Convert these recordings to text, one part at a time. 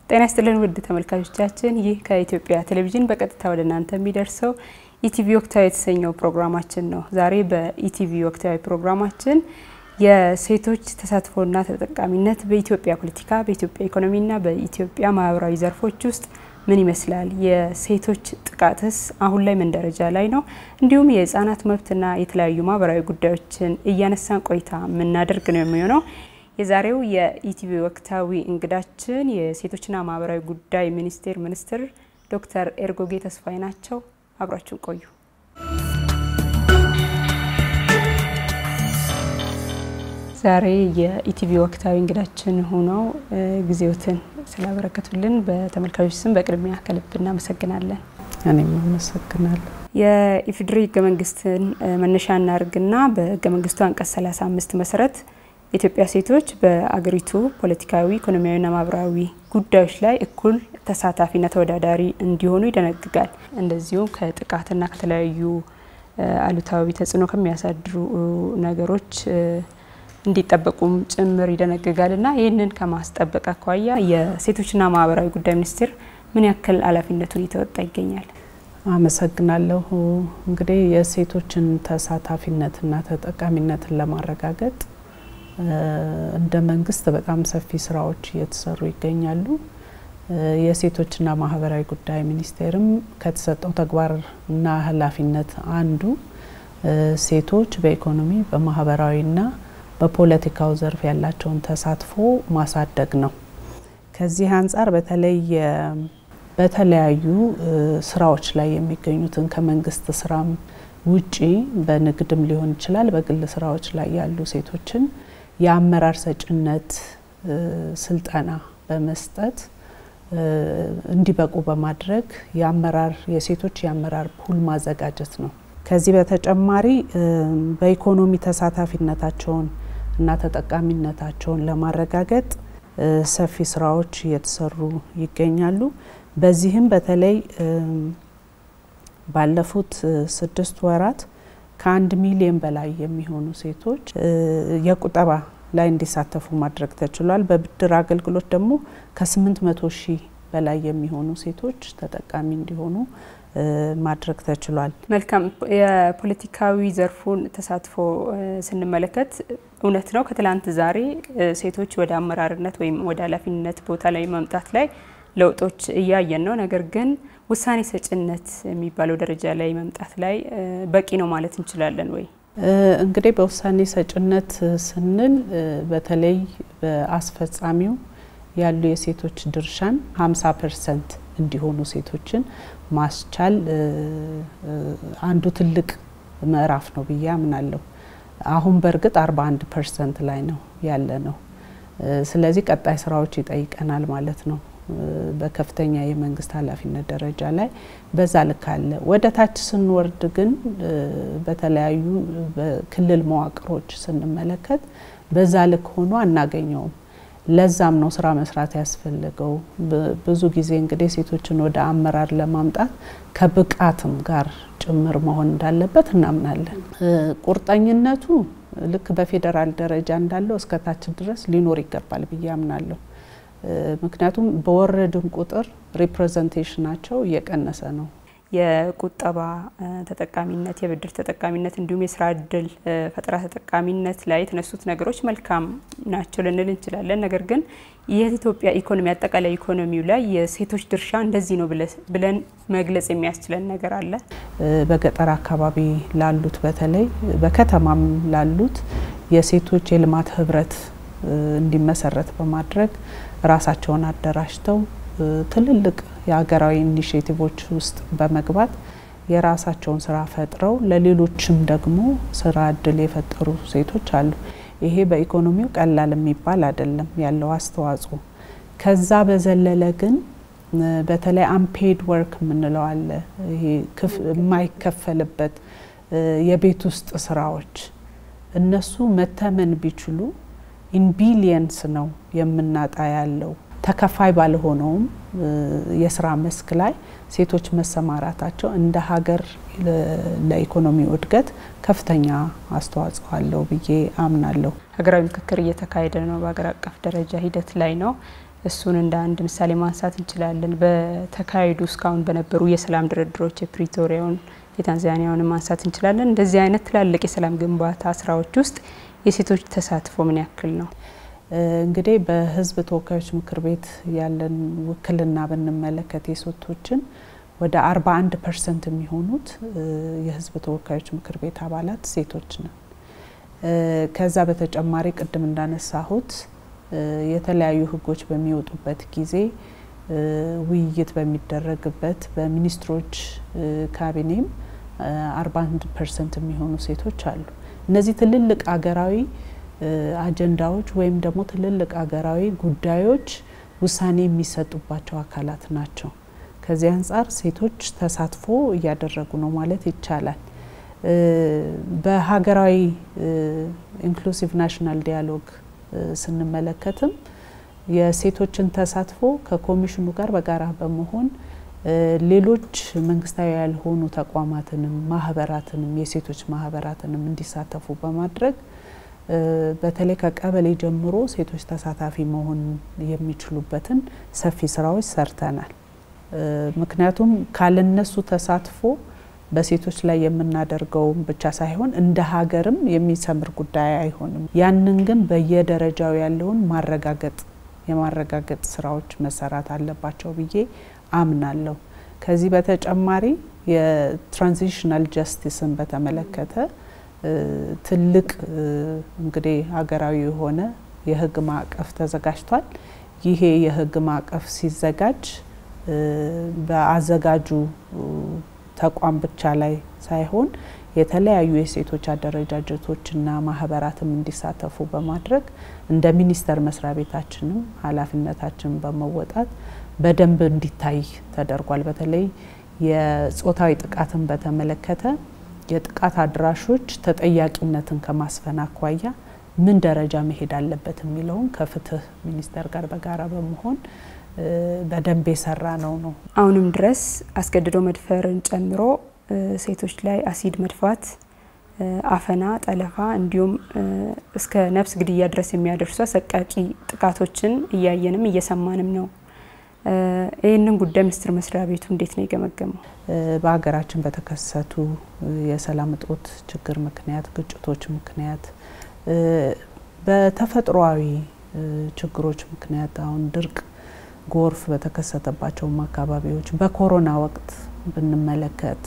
ጤና ይስጥልን ውድ ተመልካቾቻችን፣ ይህ ከኢትዮጵያ ቴሌቪዥን በቀጥታ ወደ እናንተ የሚደርሰው ኢቲቪ ወቅታዊ የተሰኘው ፕሮግራማችን ነው። ዛሬ በኢቲቪ ወቅታዊ ፕሮግራማችን የሴቶች ተሳትፎና ተጠቃሚነት በኢትዮጵያ ፖለቲካ፣ በኢትዮጵያ ኢኮኖሚና በኢትዮጵያ ማህበራዊ ዘርፎች ውስጥ ምን ይመስላል? የሴቶች ጥቃትስ አሁን ላይ ምን ደረጃ ላይ ነው? እንዲሁም የህጻናት መብትና የተለያዩ ማህበራዊ ጉዳዮችን እያነሳን ቆይታ የምናደርግ ነው የሚሆነው። የዛሬው የኢቲቪ ወቅታዊ እንግዳችን የሴቶችና ማህበራዊ ጉዳይ ሚኒስቴር ሚኒስትር ዶክተር ኤርጎጌ ተስፋዬ ናቸው። አብራችሁን ቆዩ። ዛሬ የኢቲቪ ወቅታዊ እንግዳችን ሆነው ጊዜዎትን ስላበረከቱልን በተመልካቾች ስም በቅድሚያ ከልብ እናመሰግናለን። እኔም አመሰግናለሁ። የኢፌዴሪ ህገ መንግስትን መነሻ እናድርግና በህገ መንግስቱ አንቀጽ 35 መሰረት የኢትዮጵያ ሴቶች በአገሪቱ ፖለቲካዊ፣ ኢኮኖሚያዊና ማህበራዊ ጉዳዮች ላይ እኩል ተሳታፊና ተወዳዳሪ እንዲሆኑ ይደነግጋል። እንደዚሁም ከጥቃትና ከተለያዩ አሉታዊ ተጽዕኖ ከሚያሳድሩ ነገሮች እንዲጠበቁም ጭምር ይደነግጋል እና ይህንን ከማስጠበቅ አኳያ የሴቶችና ማህበራዊ ጉዳይ ሚኒስቴር ምን ያክል ኃላፊነቱን እየተወጣ ይገኛል? አመሰግናለሁ። እንግዲህ የሴቶችን ተሳታፊነትና ተጠቃሚነትን ለማረጋገጥ እንደ መንግስት በጣም ሰፊ ስራዎች እየተሰሩ ይገኛሉ። የሴቶችና ማህበራዊ ጉዳይ ሚኒስቴርም ከተሰጠው ተግባርና ኃላፊነት አንዱ ሴቶች በኢኮኖሚ በማህበራዊና በፖለቲካው ዘርፍ ያላቸውን ተሳትፎ ማሳደግ ነው። ከዚህ አንጻር በተለይ በተለያዩ ስራዎች ላይ የሚገኙትን ከመንግስት ስራም ውጪ በንግድም ሊሆን ይችላል፣ በግል ስራዎች ላይ ያሉ ሴቶችን የአመራር ሰጭነት ስልጠና በመስጠት እንዲበቁ በማድረግ የአመራር የሴቶች የአመራር ፑል ማዘጋጀት ነው። ከዚህ በተጨማሪ በኢኮኖሚ ተሳታፊነታቸውን እና ተጠቃሚነታቸውን ለማረጋገጥ ሰፊ ስራዎች እየተሰሩ ይገኛሉ። በዚህም በተለይ ባለፉት ስድስት ወራት ከአንድ ሚሊዮን በላይ የሚሆኑ ሴቶች የቁጠባ ላይ እንዲሳተፉ ማድረግ ተችሏል። በብድር አገልግሎት ደግሞ ከስምንት መቶ ሺህ በላይ የሚሆኑ ሴቶች ተጠቃሚ እንዲሆኑ ማድረግ ተችሏል። መልካም። የፖለቲካዊ ዘርፉን ተሳትፎ ስንመለከት እውነት ነው ከትላንት ዛሬ ሴቶች ወደ አመራርነት ወይም ወደ ኃላፊነት ቦታ ላይ መምጣት ላይ ለውጦች እያየን ነው። ነገር ግን ውሳኔ ሰጭነት የሚባለው ደረጃ ላይ መምጣት ላይ በቂ ነው ማለት እንችላለን ወይ? እንግዲህ በውሳኔ ሰጭነት ስንል በተለይ በአስፈጻሚው ያሉ የሴቶች ድርሻን 50 ፐርሰንት እንዲሆኑ ሴቶችን ማስቻል አንዱ ትልቅ ምዕራፍ ነው ብዬ አምናለሁ። አሁን በእርግጥ 41 ፐርሰንት ላይ ነው ያለ ነው። ስለዚህ ቀጣይ ስራዎች ይጠይቀናል ማለት ነው። በከፍተኛ የመንግስት ኃላፊነት ደረጃ ላይ በዛ ልክ አለ። ወደ ታች ስንወርድ ግን በተለያዩ በክልል መዋቅሮች ስንመለከት በዛ ልክ ሆኖ አናገኘውም። ለዛም ነው ስራ መስራት ያስፈልገው። ብዙ ጊዜ እንግዲህ ሴቶችን ወደ አመራር ለማምጣት ከብቃትም ጋር ጭምር መሆን እንዳለበት እናምናለን። ቁርጠኝነቱ ልክ በፌዴራል ደረጃ እንዳለው እስከ ታች ድረስ ሊኖር ይገባል ብዬ አምናለሁ። ምክንያቱም በወረድን ቁጥር ሪፕሬዘንቴሽናቸው እየቀነሰ ነው። የቁጠባ ተጠቃሚነት፣ የብድር ተጠቃሚነት እንዲሁም የስራ እድል ፈጠራ ተጠቃሚነት ላይ የተነሱት ነገሮች መልካም ናቸው ልንል እንችላለን። ነገር ግን የኢትዮጵያ ኢኮኖሚ አጠቃላይ ኢኮኖሚው ላይ የሴቶች ድርሻ እንደዚህ ነው ብለን መግለጽ የሚያስችለን ነገር አለ? በገጠር አካባቢ ላሉት በተለይ በከተማም ላሉት የሴቶች የልማት ህብረት እንዲመሰረት በማድረግ ራሳቸውን አደራጅተው ትልልቅ የሀገራዊ ኢኒሽቲቮች ውስጥ በመግባት የራሳቸውን ስራ ፈጥረው ለሌሎችም ደግሞ ስራ እድል የፈጠሩ ሴቶች አሉ። ይሄ በኢኮኖሚው ቀላል የሚባል አይደለም ያለው አስተዋጽኦ። ከዛ በዘለለ ግን በተለይ አንፔድ ወርክ የምንለው አለ። ይሄ የማይከፈልበት የቤት ውስጥ ስራዎች እነሱ መተመን ቢችሉ ኢን ቢሊየንስ ነው የምናጣ ያለው ተከፋይ ባልሆነውም የስራ መስክ ላይ ሴቶች መሰማራታቸው እንደ ሀገር ለኢኮኖሚው እድገት ከፍተኛ አስተዋጽኦ አለው ብዬ አምናለሁ። ሀገራዊ ምክክር እየተካሄደ ነው። በሀገር አቀፍ ደረጃ ሂደት ላይ ነው። እሱን እንደ አንድ ምሳሌ ማንሳት እንችላለን። በተካሄዱ እስካሁን በነበሩ የሰላም ድርድሮች የፕሪቶሪያውን የታንዛኒያውን ማንሳት እንችላለን። እንደዚህ አይነት ትላልቅ የሰላም ግንባታ ስራዎች ውስጥ የሴቶች ተሳትፎ ምን ያክል ነው? እንግዲህ በህዝብ ተወካዮች ምክር ቤት ያለን ውክልና ብንመለከት የሴቶችን ወደ 41 ፐርሰንት የሚሆኑት የህዝብ ተወካዮች ምክር ቤት አባላት ሴቶች ነን። ከዛ በተጨማሪ ቅድም እንዳነሳሁት የተለያዩ ህጎች በሚወጡበት ጊዜ ውይይት በሚደረግበት በሚኒስትሮች ካቢኔም 41 ፐርሰንት የሚሆኑ ሴቶች አሉ። እነዚህ ትልልቅ አገራዊ አጀንዳዎች ወይም ደግሞ ትልልቅ አገራዊ ጉዳዮች ውሳኔ የሚሰጡባቸው አካላት ናቸው። ከዚህ አንጻር ሴቶች ተሳትፎ እያደረጉ ነው ማለት ይቻላል። በሀገራዊ ኢንክሉሲቭ ናሽናል ዲያሎግ ስንመለከትም የሴቶችን ተሳትፎ ከኮሚሽኑ ጋር በጋራ በመሆን ሌሎች መንግስታዊ ያልሆኑ ተቋማትንም ማህበራትንም የሴቶች ማህበራትንም እንዲሳተፉ በማድረግ በተለይ ከቀበሌ ጀምሮ ሴቶች ተሳታፊ መሆን የሚችሉበትን ሰፊ ስራዎች ሰርተናል። ምክንያቱም ካለነሱ ተሳትፎ በሴቶች ላይ የምናደርገው ብቻ ሳይሆን እንደ ሀገርም የሚሰምር ጉዳይ አይሆንም። ያንን ግን በየደረጃው ያለውን ማረጋገጥ የማረጋገጥ ስራዎች መሰራት አለባቸው ብዬ አምናለሁ። ከዚህ በተጨማሪ የትራንዚሽናል ጀስቲስን በተመለከተ ትልቅ እንግዲህ ሀገራዊ የሆነ የህግ ማዕቀፍ ተዘጋጅቷል። ይሄ የህግ ማዕቀፍ ሲዘጋጅ በአዘጋጁ ተቋም ብቻ ላይ ሳይሆን የተለያዩ የሴቶች አደረጃጀቶችና ማህበራትም እንዲሳተፉ በማድረግ እንደ ሚኒስቴር መስሪያ ቤታችንም ኃላፊነታችንን በመወጣት በደንብ እንዲታይ ተደርጓል። በተለይ የጾታዊ ጥቃትን በተመለከተ የጥቃት አድራሾች ተጠያቂነትን ከማስፈን አኳያ ምን ደረጃ መሄድ አለበት የሚለውን ከፍትህ ሚኒስቴር ጋር በጋራ በመሆን በደንብ የሰራ ነው ነው። አሁንም ድረስ አስገድዶ መድፈርን ጨምሮ ሴቶች ላይ አሲድ መድፋት፣ አፈና፣ ጠለፋ እንዲሁም እስከ ነፍስ ግድያ ድረስ የሚያደርሱ አሰቃቂ ጥቃቶችን እያየንም እየሰማንም ነው። ይህንን ጉዳይ ሚኒስቴር መስሪያ ቤቱ እንዴት ነው የገመገመው? በሀገራችን በተከሰቱ የሰላም እጦት ችግር ምክንያት፣ ግጭቶች ምክንያት፣ በተፈጥሯዊ ችግሮች ምክንያት አሁን ድርቅ ጎርፍ በተከሰተባቸውም አካባቢዎች በኮሮና ወቅት ብንመለከት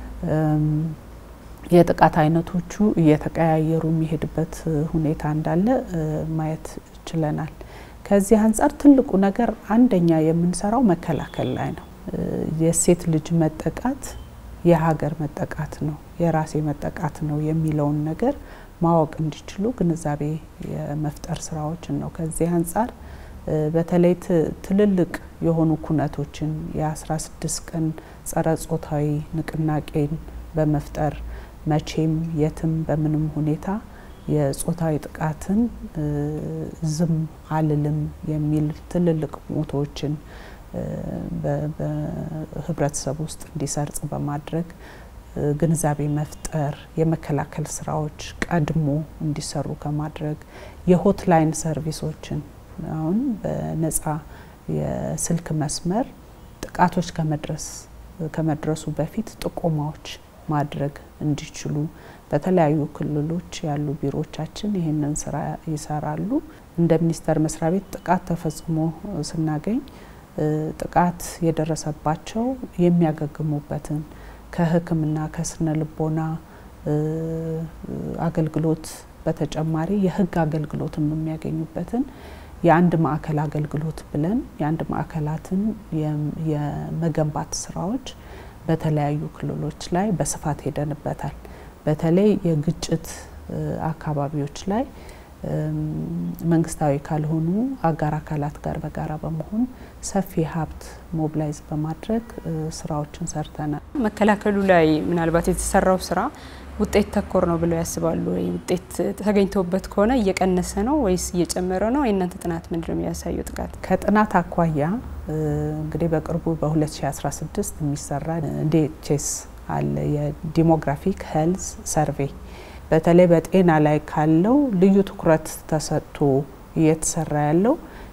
የጥቃት አይነቶቹ እየተቀያየሩ የሚሄድበት ሁኔታ እንዳለ ማየት ችለናል። ከዚህ አንጻር ትልቁ ነገር አንደኛ የምንሰራው መከላከል ላይ ነው። የሴት ልጅ መጠቃት የሀገር መጠቃት ነው፣ የራሴ መጠቃት ነው የሚለውን ነገር ማወቅ እንዲችሉ ግንዛቤ የመፍጠር ስራዎችን ነው። ከዚህ አንጻር በተለይ ትልልቅ የሆኑ ኩነቶችን የ16 ቀን ጸረ ጾታዊ ንቅናቄን በመፍጠር መቼም የትም በምንም ሁኔታ የጾታዊ ጥቃትን ዝም አልልም የሚል ትልልቅ ሞቶዎችን በህብረተሰብ ውስጥ እንዲሰርጽ በማድረግ ግንዛቤ መፍጠር፣ የመከላከል ስራዎች ቀድሞ እንዲሰሩ ከማድረግ የሆትላይን ሰርቪሶችን አሁን በነጻ የስልክ መስመር ጥቃቶች ከመድረስ ከመድረሱ በፊት ጥቆማዎች ማድረግ እንዲችሉ በተለያዩ ክልሎች ያሉ ቢሮዎቻችን ይህንን ስራ ይሰራሉ። እንደ ሚኒስቴር መስሪያ ቤት ጥቃት ተፈጽሞ ስናገኝ ጥቃት የደረሰባቸው የሚያገግሙበትን ከሕክምና ከስነ ልቦና አገልግሎት በተጨማሪ የህግ አገልግሎትም የሚያገኙበትን የአንድ ማዕከል አገልግሎት ብለን የአንድ ማዕከላትን የመገንባት ስራዎች በተለያዩ ክልሎች ላይ በስፋት ሄደንበታል። በተለይ የግጭት አካባቢዎች ላይ መንግስታዊ ካልሆኑ አጋር አካላት ጋር በጋራ በመሆን ሰፊ ሀብት ሞብላይዝ በማድረግ ስራዎችን ሰርተናል። መከላከሉ ላይ ምናልባት የተሰራው ስራ ውጤት ተኮር ነው ብለው ያስባሉ ወይ? ውጤት ተገኝቶበት ከሆነ እየቀነሰ ነው ወይስ እየጨመረ ነው? የእናንተ ጥናት ምንድን ነው የሚያሳየው? ጥቃት ከጥናት አኳያ እንግዲህ በቅርቡ በ2016 የሚሰራ ዲኤችኤስ አለ የዲሞግራፊክ ሄልዝ ሰርቬይ በተለይ በጤና ላይ ካለው ልዩ ትኩረት ተሰጥቶ እየተሰራ ያለው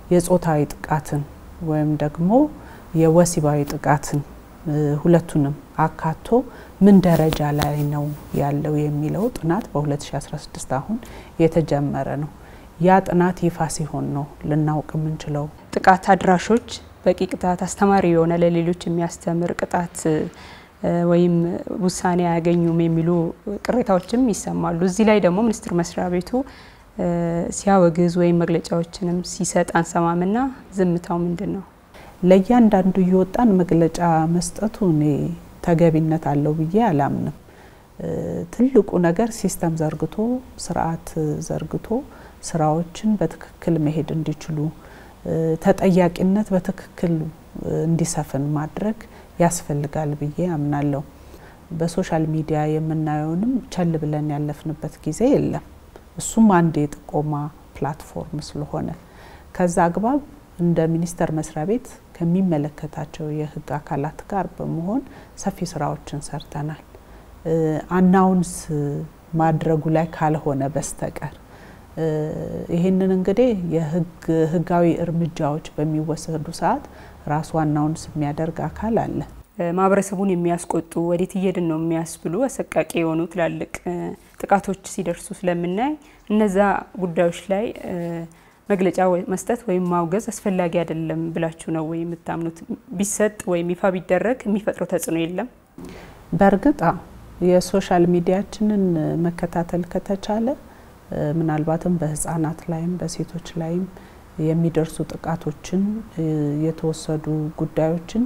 የጾታዊ ጥቃትን ወይም ደግሞ የወሲባዊ ጥቃትን ሁለቱንም አካቶ ምን ደረጃ ላይ ነው ያለው የሚለው ጥናት በ2016 አሁን የተጀመረ ነው። ያ ጥናት ይፋ ሲሆን ነው ልናውቅ የምንችለው። ጥቃት አድራሾች በቂ ቅጣት፣ አስተማሪ የሆነ ለሌሎች የሚያስተምር ቅጣት ወይም ውሳኔ አያገኙም የሚሉ ቅሬታዎችም ይሰማሉ። እዚህ ላይ ደግሞ ሚኒስቴር መስሪያ ቤቱ ሲያወግዝ ወይም መግለጫዎችንም ሲሰጥ አንሰማምና ዝምታው ምንድን ነው? ለእያንዳንዱ እየወጣን መግለጫ መስጠቱ እኔ ተገቢነት አለው ብዬ አላምንም። ትልቁ ነገር ሲስተም ዘርግቶ ስርዓት ዘርግቶ ስራዎችን በትክክል መሄድ እንዲችሉ ተጠያቂነት በትክክል እንዲሰፍን ማድረግ ያስፈልጋል ብዬ አምናለሁ። በሶሻል ሚዲያ የምናየውንም ቸል ብለን ያለፍንበት ጊዜ የለም። እሱም አንድ የጥቆማ ፕላትፎርም ስለሆነ ከዛ አግባብ እንደ ሚኒስቴር መስሪያ ቤት ከሚመለከታቸው የሕግ አካላት ጋር በመሆን ሰፊ ስራዎችን ሰርተናል። አናውንስ ማድረጉ ላይ ካልሆነ በስተቀር ይህንን እንግዲህ የህግ ህጋዊ እርምጃዎች በሚወሰዱ ሰዓት ራሱ አናውንስ የሚያደርግ አካል አለ። ማህበረሰቡን የሚያስቆጡ ወዴት እየድን ነው የሚያስብሉ አሰቃቂ የሆኑ ትላልቅ ጥቃቶች ሲደርሱ ስለምናይ እነዛ ጉዳዮች ላይ መግለጫ መስጠት ወይም ማውገዝ አስፈላጊ አይደለም ብላችሁ ነው ወይ የምታምኑት? ቢሰጥ ወይም ይፋ ቢደረግ የሚፈጥረው ተጽዕኖ የለም? በእርግጥ የሶሻል ሚዲያችንን መከታተል ከተቻለ ምናልባትም በህፃናት ላይም በሴቶች ላይም የሚደርሱ ጥቃቶችን የተወሰዱ ጉዳዮችን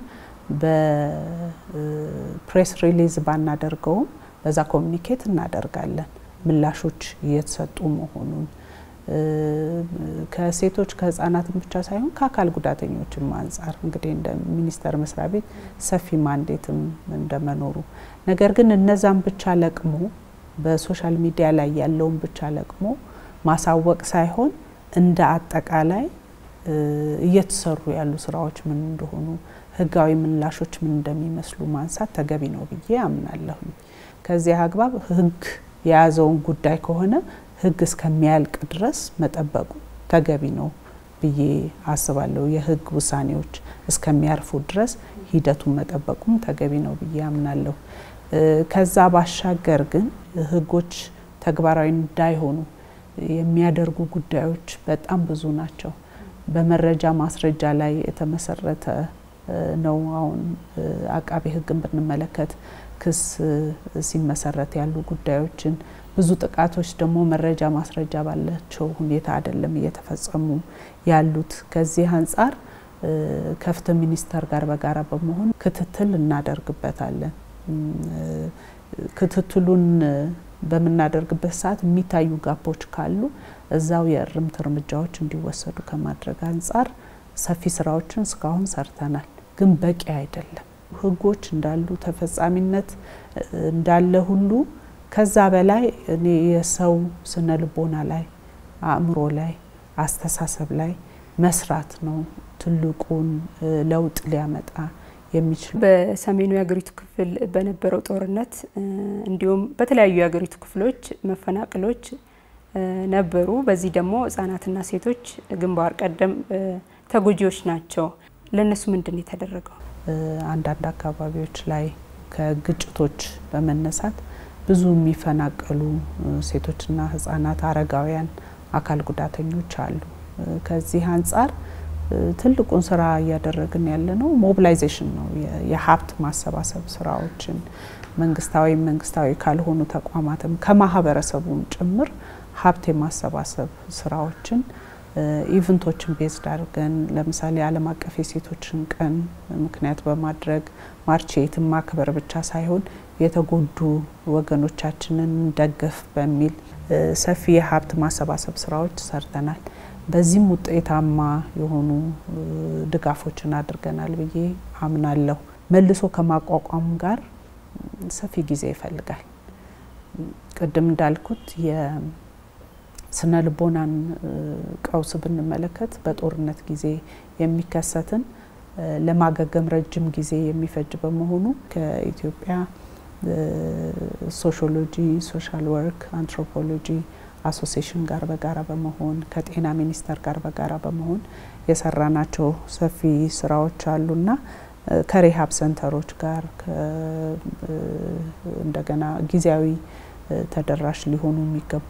በፕሬስ ሪሊዝ ባናደርገውም በዛ ኮሚኒኬት እናደርጋለን። ምላሾች እየተሰጡ መሆኑን ከሴቶች ከህፃናትም ብቻ ሳይሆን ከአካል ጉዳተኞችም አንጻር እንግዲህ እንደ ሚኒስቴር መስሪያ ቤት ሰፊ ማንዴትም እንደመኖሩ ነገር ግን እነዛም ብቻ ለቅሞ በሶሻል ሚዲያ ላይ ያለውን ብቻ ለቅሞ ማሳወቅ ሳይሆን እንደ አጠቃላይ እየተሰሩ ያሉ ስራዎች ምን እንደሆኑ ህጋዊ ምላሾች ምን እንደሚመስሉ ማንሳት ተገቢ ነው ብዬ አምናለሁ። ከዚህ አግባብ ህግ የያዘውን ጉዳይ ከሆነ ህግ እስከሚያልቅ ድረስ መጠበቁ ተገቢ ነው ብዬ አስባለሁ። የህግ ውሳኔዎች እስከሚያርፉ ድረስ ሂደቱን መጠበቁም ተገቢ ነው ብዬ አምናለሁ። ከዛ ባሻገር ግን ህጎች ተግባራዊ እንዳይሆኑ የሚያደርጉ ጉዳዮች በጣም ብዙ ናቸው። በመረጃ ማስረጃ ላይ የተመሰረተ ነው። አሁን አቃቤ ህግን ብንመለከት ክስ ሲመሰረት ያሉ ጉዳዮችን ብዙ ጥቃቶች ደግሞ መረጃ ማስረጃ ባላቸው ሁኔታ አይደለም እየተፈጸሙ ያሉት። ከዚህ አንጻር ከፍትህ ሚኒስቴር ጋር በጋራ በመሆን ክትትል እናደርግበታለን። ክትትሉን በምናደርግበት ሰዓት የሚታዩ ጋፖች ካሉ እዛው የእርምት እርምጃዎች እንዲወሰዱ ከማድረግ አንጻር ሰፊ ስራዎችን እስካሁን ሰርተናል፣ ግን በቂ አይደለም። ህጎች እንዳሉ ተፈጻሚነት እንዳለ ሁሉ ከዛ በላይ እኔ የሰው ስነ ልቦና ላይ አእምሮ ላይ አስተሳሰብ ላይ መስራት ነው ትልቁን ለውጥ ሊያመጣ የሚችል በሰሜኑ የሀገሪቱ ክፍል በነበረው ጦርነት እንዲሁም በተለያዩ የሀገሪቱ ክፍሎች መፈናቀሎች ነበሩ። በዚህ ደግሞ ህጻናትና ሴቶች ግንባር ቀደም ተጎጂዎች ናቸው። ለእነሱ ምንድን ነው የተደረገው? አንዳንድ አካባቢዎች ላይ ከግጭቶች በመነሳት ብዙ የሚፈናቀሉ ሴቶችና ህጻናት፣ አረጋውያን፣ አካል ጉዳተኞች አሉ። ከዚህ አንጻር ትልቁን ስራ እያደረግን ያለ ነው ሞቢላይዜሽን ነው። የሀብት ማሰባሰብ ስራዎችን መንግስታዊ መንግስታዊ ካልሆኑ ተቋማትም ከማህበረሰቡም ጭምር ሀብት የማሰባሰብ ስራዎችን ኢቨንቶችን ቤዝድ አድርገን ለምሳሌ ዓለም አቀፍ የሴቶችን ቀን ምክንያት በማድረግ ማርቼትን ማክበር ብቻ ሳይሆን የተጎዱ ወገኖቻችንን ደግፍ በሚል ሰፊ የሀብት ማሰባሰብ ስራዎች ሰርተናል። በዚህም ውጤታማ የሆኑ ድጋፎችን አድርገናል ብዬ አምናለሁ። መልሶ ከማቋቋም ጋር ሰፊ ጊዜ ይፈልጋል። ቅድም እንዳልኩት የስነ ልቦናን ቀውስ ብንመለከት በጦርነት ጊዜ የሚከሰትን ለማገገም ረጅም ጊዜ የሚፈጅ በመሆኑ ከኢትዮጵያ ሶሺዮሎጂ፣ ሶሻል ወርክ፣ አንትሮፖሎጂ፣ አሶሲሽን ጋር በጋራ በመሆን ከጤና ሚኒስቴር ጋር በጋራ በመሆን የሰራናቸው ሰፊ ስራዎች አሉና ከሪሀብ ሰንተሮች ጋር እንደገና ጊዜያዊ ተደራሽ ሊሆኑ የሚገቡ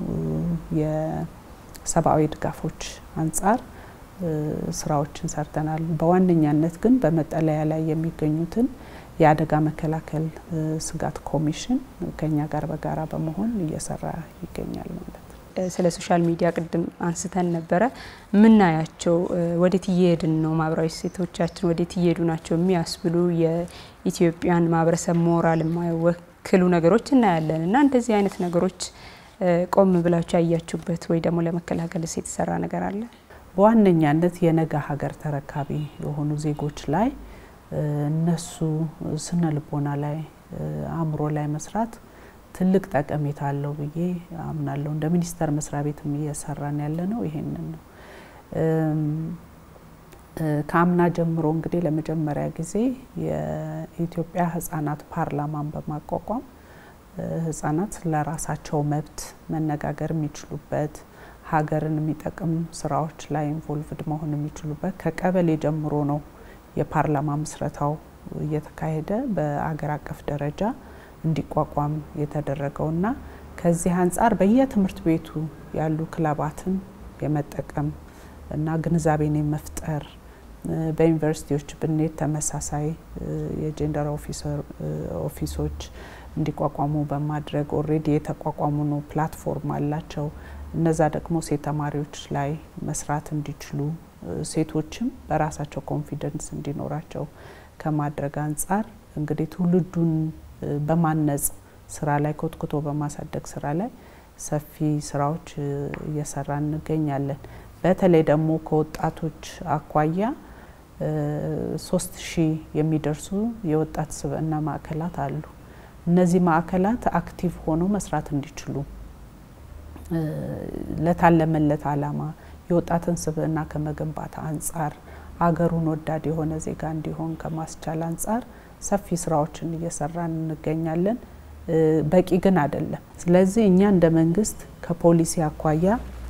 የሰብአዊ ድጋፎች አንጻር ስራዎችን ሰርተናል። በዋነኛነት ግን በመጠለያ ላይ የሚገኙትን የአደጋ መከላከል ስጋት ኮሚሽን ከኛ ጋር በጋራ በመሆን እየሰራ ይገኛል ማለት ነው። ስለ ሶሻል ሚዲያ ቅድም አንስተን ነበረ። የምናያቸው ወዴት እየሄድን ነው፣ ማህበራዊ እሴቶቻችን ወዴት እየሄዱ ናቸው የሚያስብሉ የኢትዮጵያን ማህበረሰብ ሞራል የማይወክሉ ነገሮች እናያለን እና እንደዚህ አይነት ነገሮች ቆም ብላችሁ ያያችሁበት ወይ ደግሞ ለመከላከልስ የተሰራ ነገር አለ? በዋነኛነት የነገ ሀገር ተረካቢ የሆኑ ዜጎች ላይ እነሱ ስነ ልቦና ላይ አእምሮ ላይ መስራት ትልቅ ጠቀሜታ አለው ብዬ አምናለሁ። እንደ ሚኒስቴር መስሪያ ቤትም እየሰራን ያለ ነው ይሄንን ነው። ከአምና ጀምሮ እንግዲህ ለመጀመሪያ ጊዜ የኢትዮጵያ ሕጻናት ፓርላማን በማቋቋም ሕጻናት ለራሳቸው መብት መነጋገር የሚችሉበት ሀገርን የሚጠቅም ስራዎች ላይ ኢንቮልቭድ መሆን የሚችሉበት ከቀበሌ ጀምሮ ነው የፓርላማ ምስረታው እየተካሄደ በአገር አቀፍ ደረጃ እንዲቋቋም የተደረገውና ከዚህ አንጻር በየትምህርት ቤቱ ያሉ ክለባትን የመጠቀም እና ግንዛቤን የመፍጠር በዩኒቨርሲቲዎች ብንሄድ ተመሳሳይ የጀንደር ኦፊሶች እንዲቋቋሙ በማድረግ ኦልሬዲ የተቋቋሙ ነው ፕላትፎርም አላቸው። እነዛ ደግሞ ሴት ተማሪዎች ላይ መስራት እንዲችሉ ሴቶችም በራሳቸው ኮንፊደንስ እንዲኖራቸው ከማድረግ አንጻር እንግዲህ ትውልዱን በማነጽ ስራ ላይ ኮትኩቶ በማሳደግ ስራ ላይ ሰፊ ስራዎች እየሰራ እንገኛለን። በተለይ ደግሞ ከወጣቶች አኳያ ሶስት ሺህ የሚደርሱ የወጣት ስብዕና ማዕከላት አሉ። እነዚህ ማዕከላት አክቲቭ ሆነው መስራት እንዲችሉ ለታለመለት አላማ የወጣትን ስብዕና ከመገንባት አንጻር አገሩን ወዳድ የሆነ ዜጋ እንዲሆን ከማስቻል አንጻር ሰፊ ስራዎችን እየሰራን እንገኛለን። በቂ ግን አይደለም። ስለዚህ እኛ እንደ መንግስት ከፖሊሲ አኳያ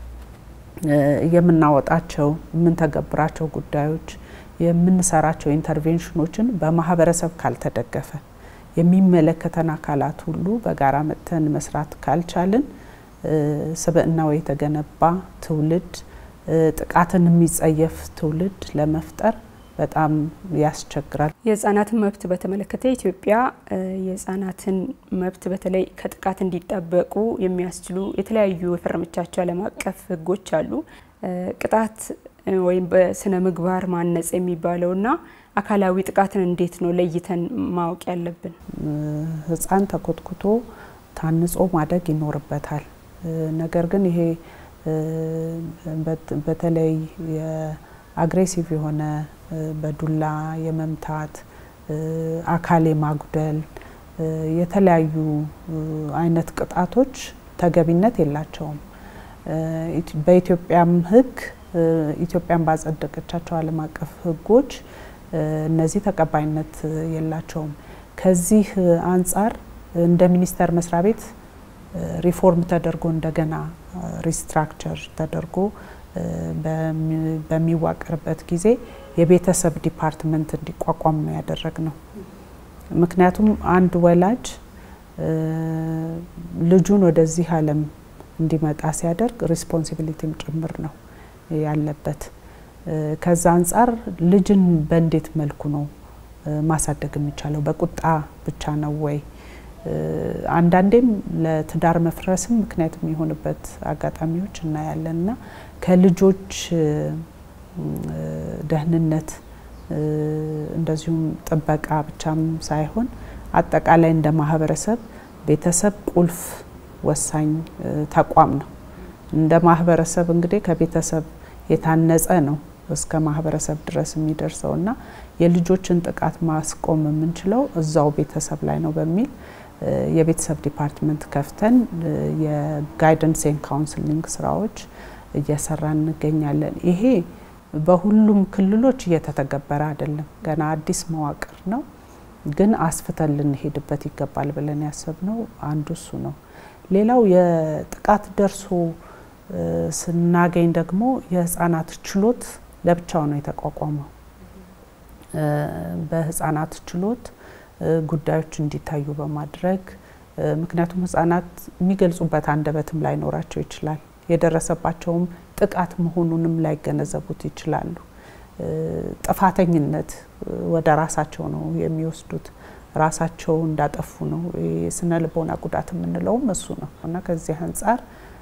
የምናወጣቸው የምንተገብራቸው ጉዳዮች የምንሰራቸው ኢንተርቬንሽኖችን በማህበረሰብ ካልተደገፈ የሚመለከተን አካላት ሁሉ በጋራ መጥተን መስራት ካልቻልን ስብዕናው የተገነባ ትውልድ ጥቃትን የሚጸየፍ ትውልድ ለመፍጠር በጣም ያስቸግራል። የህጻናትን መብት በተመለከተ ኢትዮጵያ የህጻናትን መብት በተለይ ከጥቃት እንዲጠበቁ የሚያስችሉ የተለያዩ የፈረመቻቸው ዓለም አቀፍ ህጎች አሉ። ቅጣት ወይም በስነ ምግባር ማነጽ የሚባለውና አካላዊ ጥቃትን እንዴት ነው ለይተን ማወቅ ያለብን? ህጻን ተኮትኩቶ ታንጾ ማደግ ይኖርበታል። ነገር ግን ይሄ በተለይ የአግሬሲቭ የሆነ በዱላ የመምታት አካል የማጉደል የተለያዩ አይነት ቅጣቶች ተገቢነት የላቸውም። በኢትዮጵያም ህግ ኢትዮጵያን ባጸደቀቻቸው ዓለም አቀፍ ህጎች እነዚህ ተቀባይነት የላቸውም። ከዚህ አንጻር እንደ ሚኒስቴር መስሪያ ቤት ሪፎርም ተደርጎ እንደገና ሪስትራክቸር ተደርጎ በሚዋቀርበት ጊዜ የቤተሰብ ዲፓርትመንት እንዲቋቋም ነው ያደረግ ነው። ምክንያቱም አንድ ወላጅ ልጁን ወደዚህ ዓለም እንዲመጣ ሲያደርግ ሪስፖንሲቢሊቲም ጭምር ነው ያለበት። ከዛ አንጻር ልጅን በእንዴት መልኩ ነው ማሳደግ የሚቻለው? በቁጣ ብቻ ነው ወይ? አንዳንዴም ለትዳር መፍረስም ምክንያት የሚሆንበት አጋጣሚዎች እናያለን እና ከልጆች ደህንነት እንደዚሁም ጥበቃ ብቻም ሳይሆን አጠቃላይ እንደ ማህበረሰብ ቤተሰብ ቁልፍ ወሳኝ ተቋም ነው። እንደ ማህበረሰብ እንግዲህ ከቤተሰብ የታነጸ ነው እስከ ማህበረሰብ ድረስ የሚደርሰው እና የልጆችን ጥቃት ማስቆም የምንችለው እዛው ቤተሰብ ላይ ነው በሚል የቤተሰብ ዲፓርትመንት ከፍተን የጋይደንስ ኤንድ ካውንስሊንግ ስራዎች እየሰራ እንገኛለን። ይሄ በሁሉም ክልሎች እየተተገበረ አይደለም፣ ገና አዲስ መዋቅር ነው። ግን አስፍተን ልንሄድበት ይገባል ብለን ያሰብነው አንዱ እሱ ነው። ሌላው የጥቃት ደርሶ ስናገኝ ደግሞ የህፃናት ችሎት ለብቻው ነው የተቋቋመው። በህፃናት ችሎት ጉዳዮች እንዲታዩ በማድረግ ምክንያቱም ህጻናት የሚገልጹበት አንደበትም ላይኖራቸው ይችላል። የደረሰባቸውም ጥቃት መሆኑንም ላይገነዘቡት ይችላሉ። ጥፋተኝነት ወደ ራሳቸው ነው የሚወስዱት። ራሳቸው እንዳጠፉ ነው የስነ ልቦና ጉዳት የምንለውም እሱ ነው እና ከዚህ አንጻር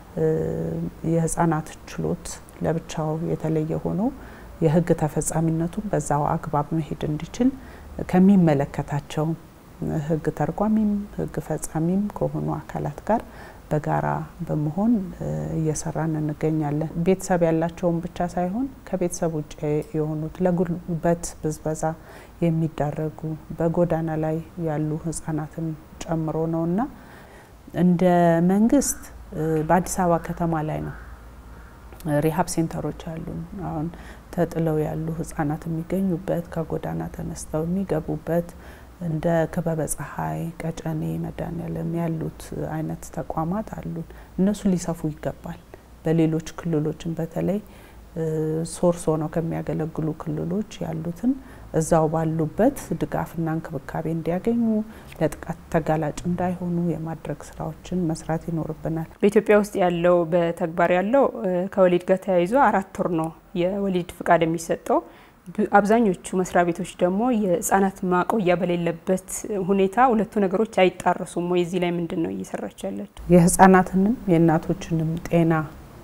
የህፃናት ችሎት ለብቻው የተለየ ሆኖ የህግ ተፈጻሚነቱን በዛው አግባብ መሄድ እንዲችል ከሚመለከታቸው ህግ ተርጓሚም ህግ ፈጻሚም ከሆኑ አካላት ጋር በጋራ በመሆን እየሰራን እንገኛለን። ቤተሰብ ያላቸውን ብቻ ሳይሆን ከቤተሰብ ውጭ የሆኑት ለጉልበት ብዝበዛ የሚዳረጉ በጎዳና ላይ ያሉ ህጻናትን ጨምሮ ነው እና እንደ መንግስት በአዲስ አበባ ከተማ ላይ ነው ሪሀብ ሴንተሮች አሉ። አሁን ተጥለው ያሉ ህጻናት የሚገኙበት ከጎዳና ተነስተው የሚገቡበት እንደ ክበበ ፀሐይ፣ ቀጨኔ፣ መድኃኔዓለም ያሉት አይነት ተቋማት አሉ። እነሱ ሊሰፉ ይገባል። በሌሎች ክልሎችም በተለይ ሶርስ ሆነው ከሚያገለግሉ ክልሎች ያሉትን እዛው ባሉበት ድጋፍና እንክብካቤ እንዲያገኙ ለጥቃት ተጋላጭ እንዳይሆኑ የማድረግ ስራዎችን መስራት ይኖርብናል። በኢትዮጵያ ውስጥ ያለው በተግባር ያለው ከወሊድ ጋር ተያይዞ አራት ወር ነው የወሊድ ፍቃድ የሚሰጠው። አብዛኞቹ መስሪያ ቤቶች ደግሞ የህጻናት ማቆያ በሌለበት ሁኔታ ሁለቱ ነገሮች አይጣረሱም ወይ? እዚህ ላይ ምንድን ነው እየሰራች ያለችው? የህጻናትንም የእናቶችንም ጤና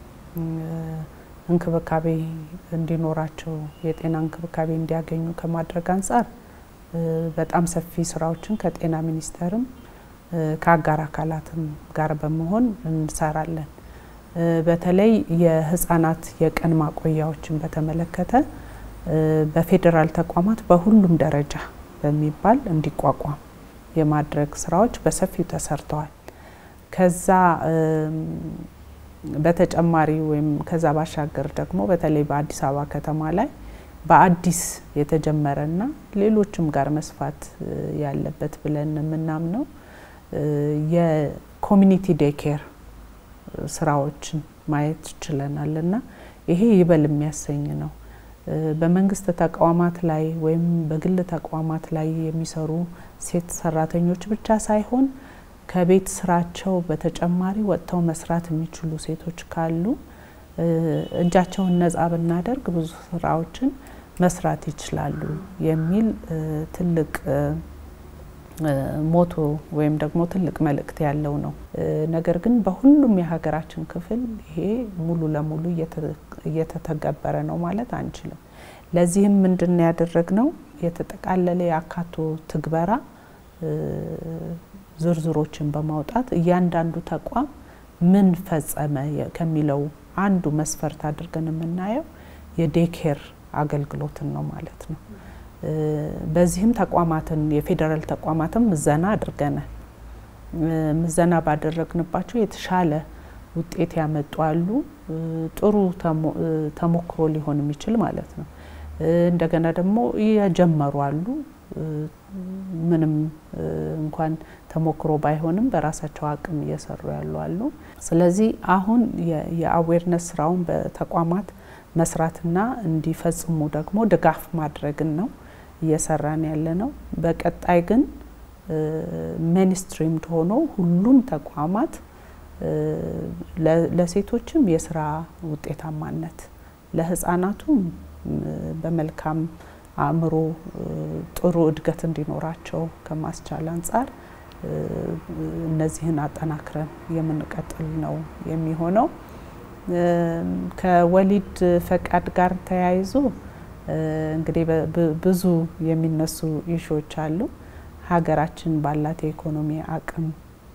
እንክብካቤ እንዲኖራቸው የጤና እንክብካቤ እንዲያገኙ ከማድረግ አንጻር በጣም ሰፊ ስራዎችን ከጤና ሚኒስቴርም ከአጋር አካላትም ጋር በመሆን እንሰራለን። በተለይ የህጻናት የቀን ማቆያዎችን በተመለከተ በፌዴራል ተቋማት በሁሉም ደረጃ በሚባል እንዲቋቋም የማድረግ ስራዎች በሰፊው ተሰርተዋል። ከዛ በተጨማሪ ወይም ከዛ ባሻገር ደግሞ በተለይ በአዲስ አበባ ከተማ ላይ በአዲስ የተጀመረና ሌሎችም ጋር መስፋት ያለበት ብለን የምናምነው የኮሚኒቲ ዴኬር ስራዎችን ማየት ችለናል እና ይሄ ይበል የሚያሰኝ ነው። በመንግስት ተቋማት ላይ ወይም በግል ተቋማት ላይ የሚሰሩ ሴት ሰራተኞች ብቻ ሳይሆን ከቤት ስራቸው በተጨማሪ ወጥተው መስራት የሚችሉ ሴቶች ካሉ እጃቸውን ነጻ ብናደርግ ብዙ ስራዎችን መስራት ይችላሉ የሚል ትልቅ ሞቶ ወይም ደግሞ ትልቅ መልእክት ያለው ነው። ነገር ግን በሁሉም የሀገራችን ክፍል ይሄ ሙሉ ለሙሉ እየተተገበረ ነው ማለት አንችልም። ለዚህም ምንድን ነው ያደረግነው? የተጠቃለለ የአካቶ ትግበራ ዝርዝሮችን በማውጣት እያንዳንዱ ተቋም ምን ፈጸመ ከሚለው አንዱ መስፈርት አድርገን የምናየው የዴኬር አገልግሎትን ነው ማለት ነው። በዚህም ተቋማትን የፌዴራል ተቋማትን ምዘና አድርገናል። ምዘና ባደረግንባቸው የተሻለ ውጤት ያመጡ አሉ። ጥሩ ተሞክሮ ሊሆን የሚችል ማለት ነው። እንደገና ደግሞ የጀመሩ አሉ። ምንም እንኳን ተሞክሮ ባይሆንም በራሳቸው አቅም እየሰሩ ያሉ አሉ። ስለዚህ አሁን የአዌርነስ ስራውን በተቋማት መስራትና እንዲፈጽሙ ደግሞ ድጋፍ ማድረግን ነው እየሰራን ያለ ነው። በቀጣይ ግን ሜንስትሪም ሆኖ ሁሉም ተቋማት ለሴቶችም የስራ ውጤታማነት ለህፃናቱም በመልካም አእምሮ ጥሩ እድገት እንዲኖራቸው ከማስቻል አንጻር እነዚህን አጠናክረን የምንቀጥል ነው የሚሆነው። ከወሊድ ፈቃድ ጋር ተያይዞ እንግዲህ ብዙ የሚነሱ ኢሹዎች አሉ። ሀገራችን ባላት የኢኮኖሚ አቅም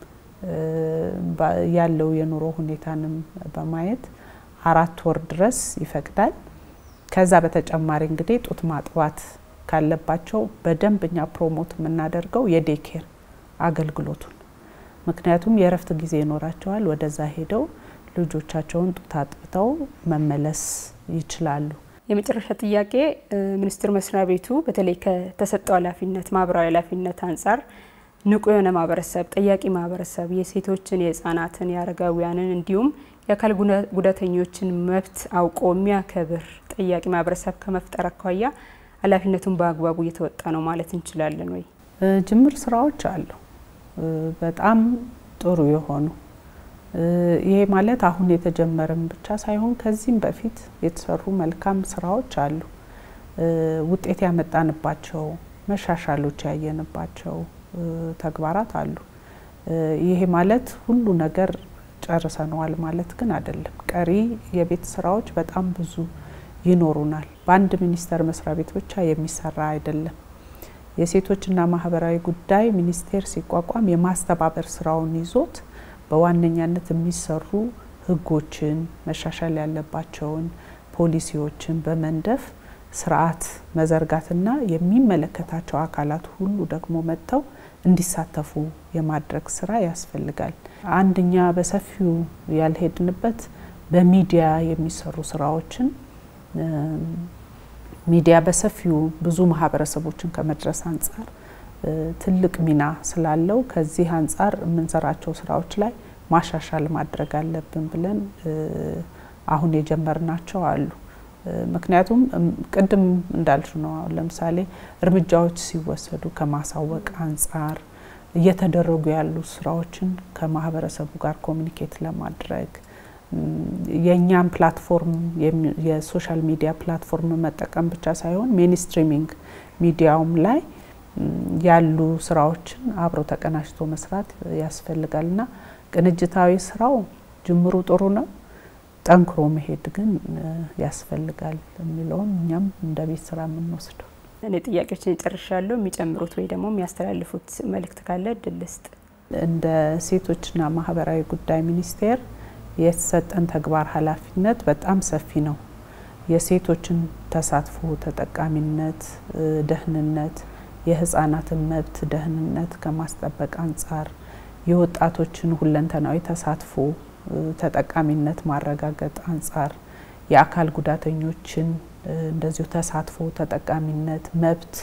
ያለው የኑሮ ሁኔታንም በማየት አራት ወር ድረስ ይፈቅዳል። ከዛ በተጨማሪ እንግዲህ ጡት ማጥባት ካለባቸው በደንብ እኛ ፕሮሞት የምናደርገው የዴኬር አገልግሎቱን ምክንያቱም የእረፍት ጊዜ ይኖራቸዋል። ወደዛ ሄደው ልጆቻቸውን ጡት አጥብተው መመለስ ይችላሉ። የመጨረሻ ጥያቄ ሚኒስቴር መስሪያ ቤቱ በተለይ ከተሰጠው ኃላፊነት ማህበራዊ ኃላፊነት አንጻር ንቁ የሆነ ማህበረሰብ፣ ጠያቂ ማህበረሰብ የሴቶችን፣ የህፃናትን፣ የአረጋውያንን እንዲሁም የአካል ጉዳተኞችን መብት አውቆ የሚያከብር ጠያቂ ማህበረሰብ ከመፍጠር አኳያ ኃላፊነቱን በአግባቡ እየተወጣ ነው ማለት እንችላለን ወይ? ጅምር ስራዎች አሉ፣ በጣም ጥሩ የሆኑ ይሄ ማለት አሁን የተጀመረም ብቻ ሳይሆን ከዚህም በፊት የተሰሩ መልካም ስራዎች አሉ። ውጤት ያመጣንባቸው መሻሻሎች ያየንባቸው ተግባራት አሉ። ይሄ ማለት ሁሉ ነገር ጨርሰነዋል ማለት ግን አይደለም። ቀሪ የቤት ስራዎች በጣም ብዙ ይኖሩናል። በአንድ ሚኒስቴር መስሪያ ቤት ብቻ የሚሰራ አይደለም። የሴቶችና ማህበራዊ ጉዳይ ሚኒስቴር ሲቋቋም የማስተባበር ስራውን ይዞት በዋነኛነት የሚሰሩ ህጎችን መሻሻል ያለባቸውን ፖሊሲዎችን በመንደፍ ስርዓት መዘርጋትና የሚመለከታቸው አካላት ሁሉ ደግሞ መጥተው እንዲሳተፉ የማድረግ ስራ ያስፈልጋል። አንደኛ በሰፊው ያልሄድንበት በሚዲያ የሚሰሩ ስራዎችን ሚዲያ በሰፊው ብዙ ማህበረሰቦችን ከመድረስ አንጻር ትልቅ ሚና ስላለው ከዚህ አንጻር የምንሰራቸው ስራዎች ላይ ማሻሻል ማድረግ አለብን ብለን አሁን የጀመርናቸው አሉ። ምክንያቱም ቅድም እንዳልሽ ነው። አሁን ለምሳሌ እርምጃዎች ሲወሰዱ ከማሳወቅ አንጻር እየተደረጉ ያሉ ስራዎችን ከማህበረሰቡ ጋር ኮሚኒኬት ለማድረግ የእኛም ፕላትፎርም የሶሻል ሚዲያ ፕላትፎርም መጠቀም ብቻ ሳይሆን ሜንስትሪሚንግ ሚዲያውም ላይ ያሉ ስራዎችን አብሮ ተቀናጅቶ መስራት ያስፈልጋል እና ቅንጅታዊ ስራው ጅምሩ ጥሩ ነው። ጠንክሮ መሄድ ግን ያስፈልጋል የሚለውን እኛም እንደ ቤት ስራ የምንወስደው። እኔ ጥያቄዎችን ጨርሻለሁ። የሚጨምሩት ወይ ደግሞ የሚያስተላልፉት መልእክት ካለ እድል ልስጥ። እንደ ሴቶችና ማህበራዊ ጉዳይ ሚኒስቴር የተሰጠን ተግባር ኃላፊነት በጣም ሰፊ ነው። የሴቶችን ተሳትፎ፣ ተጠቃሚነት፣ ደህንነት፣ የህፃናትን መብት ደህንነት ከማስጠበቅ አንጻር የወጣቶችን ሁለንተናዊ ተሳትፎ ተጠቃሚነት ማረጋገጥ አንጻር የአካል ጉዳተኞችን እንደዚሁ ተሳትፎ ተጠቃሚነት መብት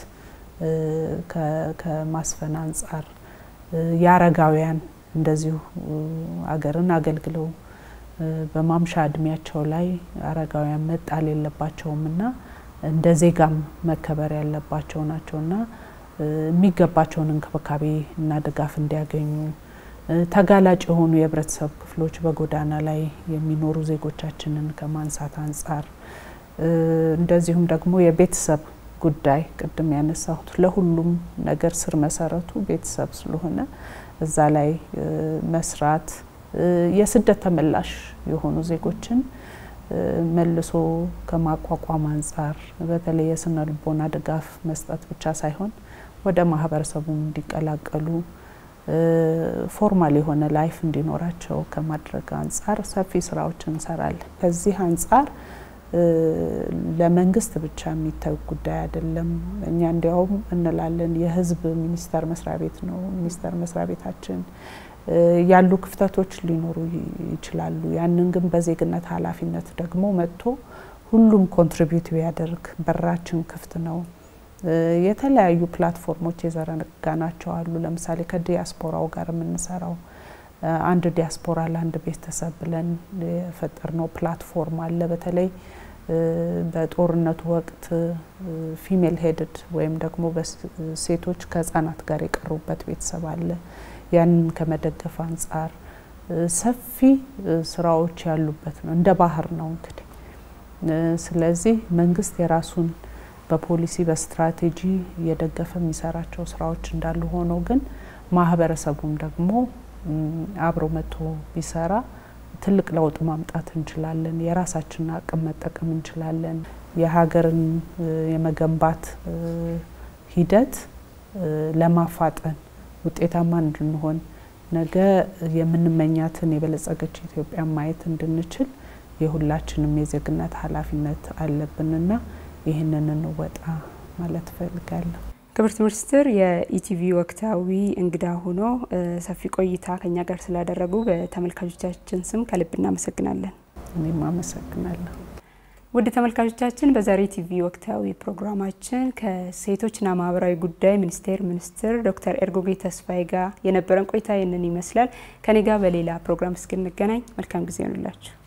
ከማስፈን አንጻር የአረጋውያን እንደዚሁ አገርን አገልግለው በማምሻ እድሜያቸው ላይ አረጋውያን መጣል የለባቸውም እና እንደ ዜጋም መከበር ያለባቸው ናቸውና የሚገባቸውን እንክብካቤ እና ድጋፍ እንዲያገኙ ተጋላጭ የሆኑ የህብረተሰብ ክፍሎች በጎዳና ላይ የሚኖሩ ዜጎቻችንን ከማንሳት አንጻር እንደዚሁም ደግሞ የቤተሰብ ጉዳይ ቅድም ያነሳሁት ለሁሉም ነገር ስር መሰረቱ ቤተሰብ ስለሆነ እዛ ላይ መስራት የስደት ተመላሽ የሆኑ ዜጎችን መልሶ ከማቋቋም አንጻር በተለይ የስነ ልቦና ድጋፍ መስጠት ብቻ ሳይሆን ወደ ማህበረሰቡ እንዲቀላቀሉ ፎርማል የሆነ ላይፍ እንዲኖራቸው ከማድረግ አንጻር ሰፊ ስራዎችን እንሰራለን። ከዚህ አንጻር ለመንግስት ብቻ የሚታይ ጉዳይ አይደለም። እኛ እንዲያውም እንላለን የህዝብ ሚኒስቴር መስሪያ ቤት ነው ሚኒስቴር መስሪያ ቤታችን ያሉ ክፍተቶች ሊኖሩ ይችላሉ። ያንን ግን በዜግነት ኃላፊነት ደግሞ መጥቶ ሁሉም ኮንትሪቢዩት ቢያደርግ በራችን ክፍት ነው። የተለያዩ ፕላትፎርሞች የዘረጋናቸው አሉ። ለምሳሌ ከዲያስፖራው ጋር የምንሰራው አንድ ዲያስፖራ ለአንድ ቤተሰብ ብለን የፈጠርነው ፕላትፎርም አለ። በተለይ በጦርነቱ ወቅት ፊሜል ሄድድ ወይም ደግሞ ሴቶች ከህጻናት ጋር የቀሩበት ቤተሰብ አለ። ያንን ከመደገፍ አንጻር ሰፊ ስራዎች ያሉበት ነው። እንደ ባህር ነው እንግዲህ። ስለዚህ መንግስት የራሱን በፖሊሲ በስትራቴጂ እየደገፈ የሚሰራቸው ስራዎች እንዳሉ ሆኖ ግን ማህበረሰቡም ደግሞ አብሮ መጥቶ ቢሰራ ትልቅ ለውጥ ማምጣት እንችላለን። የራሳችንን አቅም መጠቀም እንችላለን። የሀገርን የመገንባት ሂደት ለማፋጠን ውጤታማ እንድንሆን ነገ የምንመኛትን የበለጸገች ኢትዮጵያ ማየት እንድንችል የሁላችንም የዜግነት ኃላፊነት አለብንና ይህንን እንወጣ ማለት እፈልጋለሁ። ክብርት ሚኒስትር የኢቲቪ ወቅታዊ እንግዳ ሆኖ ሰፊ ቆይታ ከኛ ጋር ስላደረጉ በተመልካቾቻችን ስም ከልብ እናመሰግናለን። እኔም አመሰግናለሁ። ውድ ተመልካቾቻችን በዛሬ ቲቪ ወቅታዊ ፕሮግራማችን ከሴቶችና ማህበራዊ ጉዳይ ሚኒስቴር ሚኒስትር ዶክተር ኤርጎጌ ተስፋዬ ጋር የነበረን ቆይታ ይህንን ይመስላል። ከኔ ጋር በሌላ ፕሮግራም እስክንገናኝ መልካም ጊዜ ይሆንላችሁ።